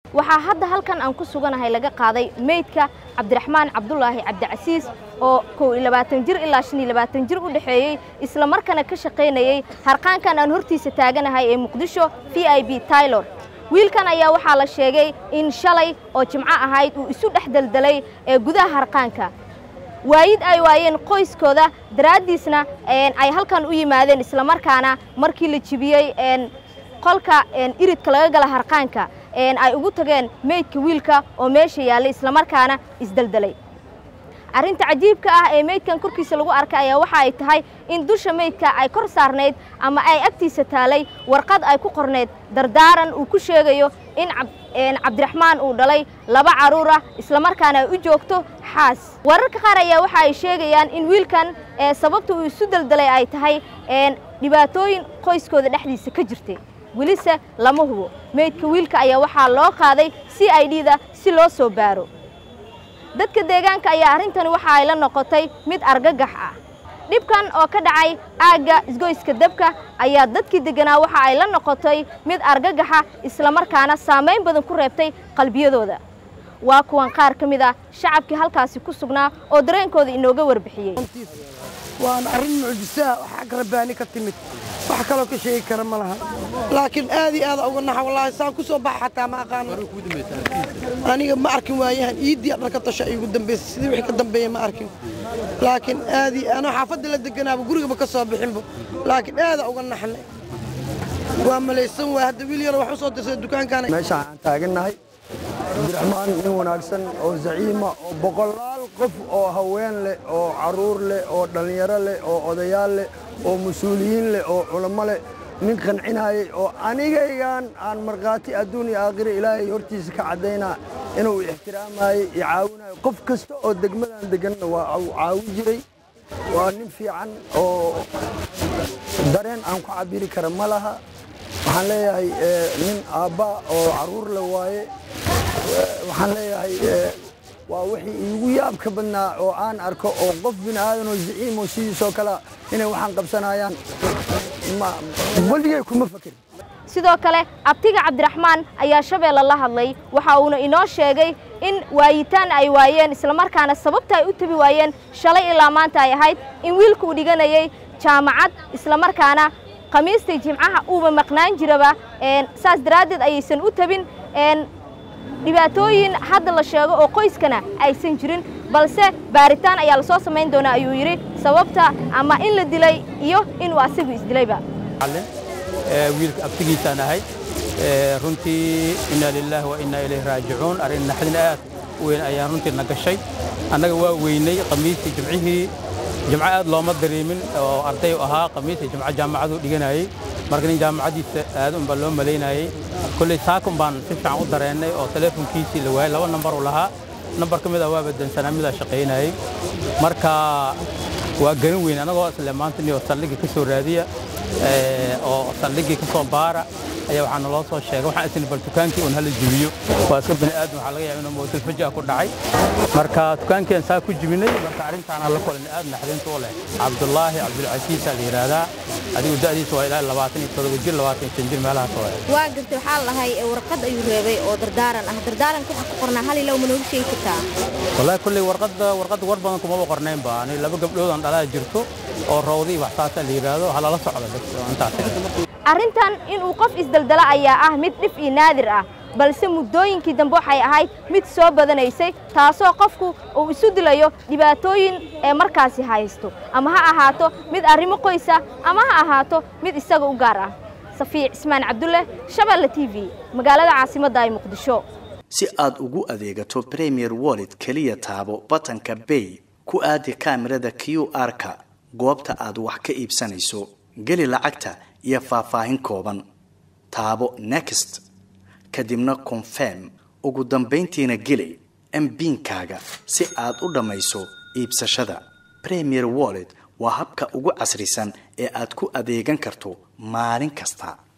waxaa hadda halkan aan ku suganahay laga qaaday meydka cabdiraxmaan cabdulaahi cabdicasiis oo kow iyo labaatan jir ilaa shan iyo labaatan jir u dhexeeyey isla markana ka shaqaynayey harqaankan aan hortiisa taaganahay ee muqdisho v i b taylor wiilkan ayaa waxaa la sheegay in shalay oo jimco ahayd uu isu dhex deldelay ee gudaha harqaanka waayid ay waayeen qoyskooda daraaddiisna ay halkan u yimaadeen islamarkaana markii la jibiyey qolka iridka laga gala harqaanka ay ugu tageen meydka wiilka oo meesha yaallay islamarkaana isdeldelay arrinta cajiibka ah ee meydkan korkiisa lagu arkay ayaa waxa ay tahay in dusha meydka ay kor saarnayd ama ay agtiisa taalay warqad ay ku qornayd dardaaran uu ku sheegayo in cabdiraxmaan uu dhalay laba carruur ah islamarkaana ay u joogto xaas wararka qaar ayaa waxa ay sheegayaan in wiilkan sababta uu isu deldelay ay tahay dhibaatooyin qoyskooda dhexdiisa ka jirtay welise lama hubo meydka wiilka ayaa waxaa loo qaaday c i d da si loo soo baaro dadka deegaanka ayaa arrintani waxa ay la noqotay mid argagax ah dhibkan oo ka dhacay aagga isgoyska dabka ayaa dadkii degganaa waxa ay la noqotay mid argagaxa islamarkaana saamayn badan ku reebtay qalbiyadooda waa kuwan qaar ka mid ah shacabkii halkaasi ku sugnaa oo dareenkooda inooga warbixiyey waana arrin mucjisaa xag rabbaani ka timid wax kaloo ka sheegi kara ma laha laakiin aad iyo aada uga naxa wallaahi saan ku soo baxa xataa ma aqaano aniga ma arkin waayahan iiddii dharka tasha igu dambaysa sidii wixii ka dambeeya ma arkin laakiin aad iyo anoo xaafadda la deganaaba gurigaba ka soo bixinba laakiin aada uga naxnay waa malaysan waay hadda wiil yaro wax u soo dirsada dukaankaana meeshaan aan taagannahay cabdiraxmaan nin wanaagsan oo zaciima oo boqolaal qof oo haween leh oo carruur leh oo dhallinyaro leh oo odayaal leh oo mas-uuliyiin leh oo culamo leh nin qancinayay oo anigaygan aan markhaati adduun iyo aakhira ilaahay hortiisa ka caddaynaa inuu ixtiraamayey iyo caawinayo qof kasta oo degmadan deganna waa uu caawi jiray waa nin fiican oo dareen aan ku cabiri kara ma laha waxaan leeyahay nin aabbaa oo carruur le waaye waxaan leeyahay waa wixii iigu yaabka badnaa oo aan arko oo qof bini aadanoo zaciimo sidiisoo kalea inay waxaan qabsanayaan weligay kuma fakerin sidoo kale abtiga cabdiraxmaan ayaa shabeelle la hadlay waxa uuna inoo sheegay in waayitaan ay waayeen islamarkaana sababta ay u tabi waayeen shalay ilaa maanta ay ahayd in wiilka uu dhiganayay jaamacad islamarkaana khamiistai jimcaha uuba maqnaan jiraba saas daraaddeed ayaysan u tabin dhibaatooyin hadda la sheego oo qoyskana aysan jirin balse baaritaan ayaa la soo samayn doonaa ayuu yidhi sababta ama in la dilay iyo inuu asagu isdilayba wiilka abtigiisaan ahay runtii inna lilaahi wa innaa ilayhi raajicuun arrin naxdin aad u weyn ayaan runtii na gashay annaga waa weynay khamiistii jimcihii jimco aad looma dareemin oo arday u ahaa khamiistii jimco jaamacaduu dhiganayey marka nin jaamacaddiisa aad unbaa loo malaynayey kolley saakun baan si fiican u dareennay oo teleefonkiisii la waayey laba nambar u lahaa nambar ka mid ah waa badansanaa midaa shaqaynayey marka waa garan weyn annagoo isle maanta niyoo saldhigii ka soo raadiya oo saldhigii ka soo baara ayaa waxaa naloo soo sheegay waxaan isni bal dukaankii un hala jibiyo waa iska bani aadam waxaa laga yaaba inuu mawdal fajaa ku dhacay marka dukaankii aan saa ku jibinay marka arrintaana la kulanay aad naxdinta u leh cabdullaahi cabdulcasiisaa la yidhaahdaa adigu da'diisa waa ilaa labaatan iyo todoba jir labaatan iyo shan jir meelahaas waa waa gartay waxaa lahay warqad ayuu reebay oo dardaaran ah dardaaranka waxaa ku qornaa hal ilow ma noogu sheegi kartaa wallaahi kulley warqadda warqadda war badan kumaba qornaynba ani laba gabdhoodaan dhalaa jirto oo rawdii wax saasaa la yidhaahdo halala socda intaas arrintan inuu qof isdeldela ayaa ah mid dhif iyo naadir ah balse muddooyinkii dambe waxay ahayd mid soo badanaysay taasoo qofku uu isu dilayo dhibaatooyin ee markaasi haysto ama ha ahaato mid arrimo qoysa ama ha ahaato mid isaga u gaar ah safiic cismaan cabdulle shabeelle t v magaalada caasimadda ay muqdisho si aad ugu adeegato premier wallet keliya taabo batanka bay ku aadi kaamirada q r-ka goobta aad wax ka iibsanayso geli lacagta iyo faahfaahin kooban taabo next kadibna confirm ugu dambayntiina geli mbiinkaaga si aad u dhammayso iibsashada premier wallet waa habka ugu casrisan ee aad ku adeegan karto maalin kasta